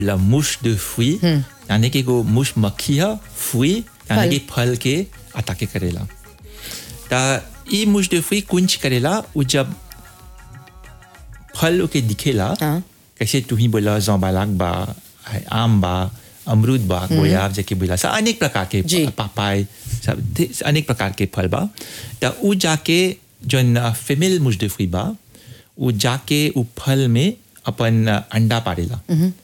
la mouche de fruit यानी कि एगो मुश मक्खी है फुई यानी कि फल के अटाके करेला ता ई मुश de fruit कुंच करेला उ जब फल के दिखेला हाँ। कैसे तू ही बोला जौबालाक बा है आम बा अमरूद बा गोयाब जेके बोला सा अनेक प्रकार के जी। पापाय सब थे- अनेक प्रकार के फल बा त उ जाके जौन फीमेल मुश de fruit बा उ जाके उ फल में अपन अंडा पारेला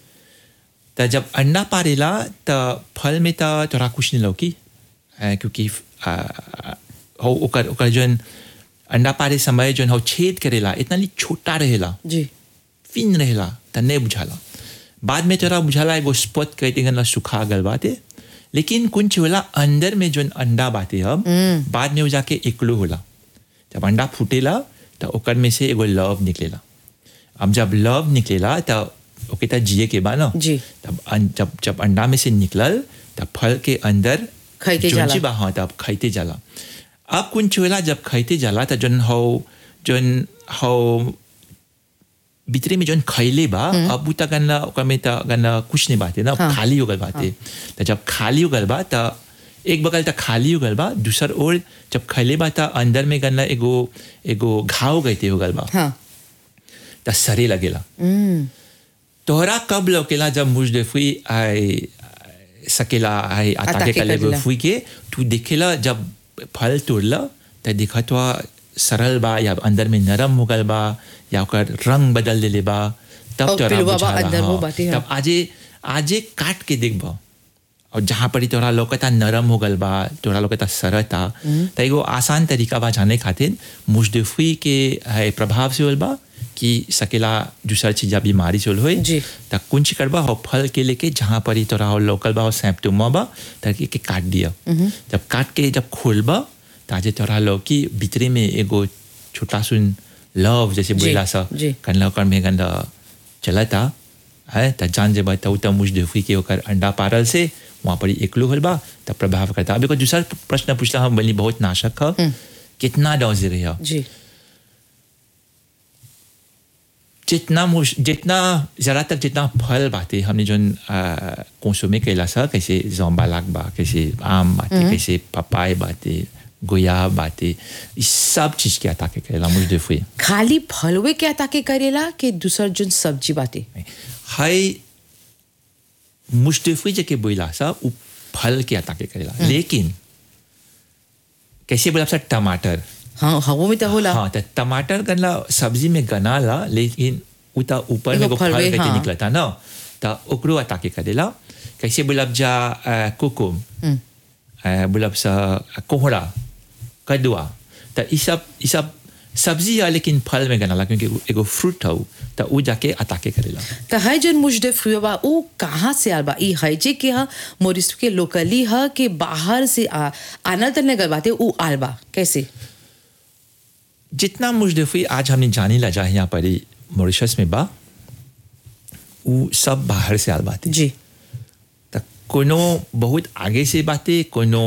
त जब अंडा पारेला त फल में त तोरा कुछ नहीं लौकी अ, क्योंकि अ, हो ओकर ओकर जौन अंडा पारे समय जौन हो छेद करेला इतना ली छोटा रहेला जी फिन रहेला त नहीं बुझाला बाद में तोरा बुझाला एगो स्पॉट कहते गन सुखा गल बाते लेकिन कुछ होला अंदर में जौन अंडा बाते हम बाद में वो जाके इकलो होला जब अंडा फूटेला त ओकर में से एगो लव निकलेला अब जब लव निकलेला त ओके त जिए के बा ना जी। तब अन- जब जब अंडा में से निकलल तब फल के अंदर खइते जौन जाला। चीज बा हाँ तब खाइते जाला अब कुछ होला जब खाइते जाला त जौन हो जौन हो भीतरे में जौन खैले बा अब उ त गन्ना ओकर में त गन्ना कुछ नहीं बाते ना हाँ। खाली हो गल बाते त जब खाली हो गल बा त एक बगल त खाली हो गल बा दूसर ओर जब खैले बा त अंदर में गन्ना एगो एगो घाव गईते हो गल बा हाँ त सरे लगेला तोहरा कब लौकेला जब मुझ दे फुई आई सकेला आई अटाके अटाके कर लेबो करेला। फुई के तू देखेला जब फल तोड़ला त देखत हुआ सरल बा या अंदर में नरम हो गल बा या ओकर रंग बदल देले बा तब और तोरा पिलुआ बा बुझाला अंदर वो हाँ। बाटे, हाँ। तब आजे आजे काट के देखबा और जहाँ पर ही तोरा लौकता नरम हो गल बा तोरा लौकता सरता त एगो आसान तरीका बा जाने खातिर मुजदफी के है प्रभाव से होल बा कि सकेला दूसर चीज या बीमारी से होल होई जी। त कुंच करबा हो फल के लेके जहाँ पर ही तोरा हो लोकल बा हो सैम्पटोमा बा ताकि के काट दिया जब काट के जब खोलबा ताजे तोरा लौकी भीतरे में एगो छोटा सुन लव जैसे जी, बोला सा जी। कनला ओकर में गंदा चलता है त जान जे बताऊ त मुझ देखी के ओकर अंडा पारल से वहाँ पर ही एकलो होल बा त प्रभाव करता अब एगो दूसरा प्रश्न पूछला हम बोली बहुत नाशक ह कितना डोज रही है जी जितना मुश जितना जरा तक जितना फल बाते हमने जो कंसुमे कैला सा कैसे जोम्बालाक बा कैसे आम बाते कैसे पपाय बाते गोया बाते इस सब चीज के अता के कैला मुझ देखिए खाली फलवे क्या ताके करेला कि दूसर जोन सब्जी बाटे हाय मुश्तफी जके बोला सा उ फल के अता के करेला लेकिन कैसे बोला सा टमाटर हाँ हवो में तो होला हाँ तो टमाटर गनला सब्जी में गनाला लेकिन उता ऊपर में एगो एगो फल फलवे, करके हाँ। निकलता ना तो ओकरो अटाके करेला कैसे बोलब जा अ, कोकुम अ, बोलब सा कोहड़ा कदुआ तो ई सब ई सब सब्जी है लेकिन फल में गनाला क्योंकि उ एगो फ्रूट हौ तो उ जाके अटाके करेला तो है जोन मुजदे फ्रूट बा ऊ कहाँ से आल बा ई है जे के हा मोरिस के लोकली हा के बाहर से आ आना तने गल बाटे ऊ आल बा कैसे जितना मुजदफी आज हमने जानी ला जा यहाँ पर ही मॉरिशस में बा उ सब बाहर से आल बाते जी त कोनो बहुत आगे से बाते कोनो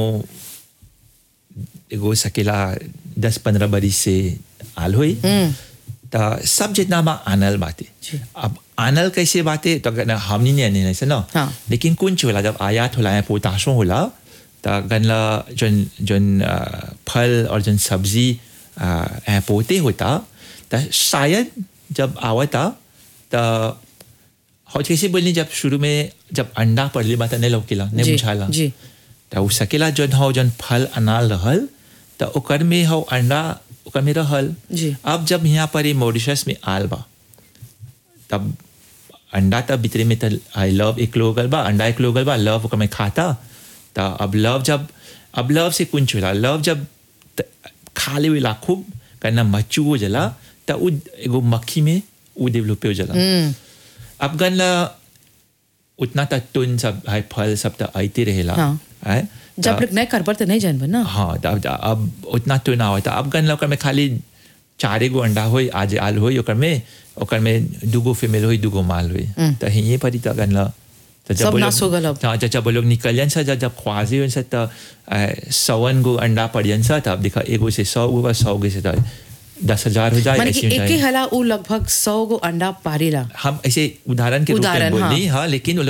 एगो सकेला दस पंद्रह बरिस से आल होई त सब जितना बा आनल बाते जी। अब आनल कैसे बाते तो गन हमनी नहीं आने से ना हाँ। लेकिन कुछ होला जब आयात होला या पोताशो होला त गनला जन जन अ, फल और जन सब्जी अ, ए पोते होता त शायद जब आवता त और कैसे बोलनी जब शुरू में जब अंडा पड़ली बात नहीं लौकेला नहीं जी, बुझाला जी। त उ सकेला जन हो जन फल अनाल रहल त ओकर में हो अंडा ओकर में रहल जी। अब जब यहाँ पर ये मॉरिशस में आल बा तब अंडा तब भीतरे में त आई लव एक लोगल बा अंडा एक लोगल बा लव ओकर में खाता त अब लव जब अब लव से कुंच होला लव जब त- खा ले वेला खूब करना मच्चू हो जला त उ एगो मक्खी में उ डेवलप हो जला अब गनला उतना तक तुन सब है फल सब तो आते रहेला हाँ। है जब त- लोग नहीं कर पर तो नहीं जानब ना हाँ त- अब अब उतना तो ना होता अब गन ओकर में खाली चारे गो अंडा होई आज आल होई ओकर में ओकर में दूगो फीमेल होई दूगो माल होई तो हिये पर ही त गन ला त सब वो लोग- नाश हो गल अब। हाँ जब जब वो लोग निकलियन सा जब जब ख्वाजी होन सा त अ, सवन गो अंडा पड़ियन सा तब देखा एगो से सौ गो बा सौ गो से त दस हजार हो जाए माने ऐसे कि हो एक जाए हला उ लगभग सौ गो अंडा पारेला हम ऐसे उदाहरण के रूप में उदाहरण, बोल हाँ। दी हाँ लेकिन वो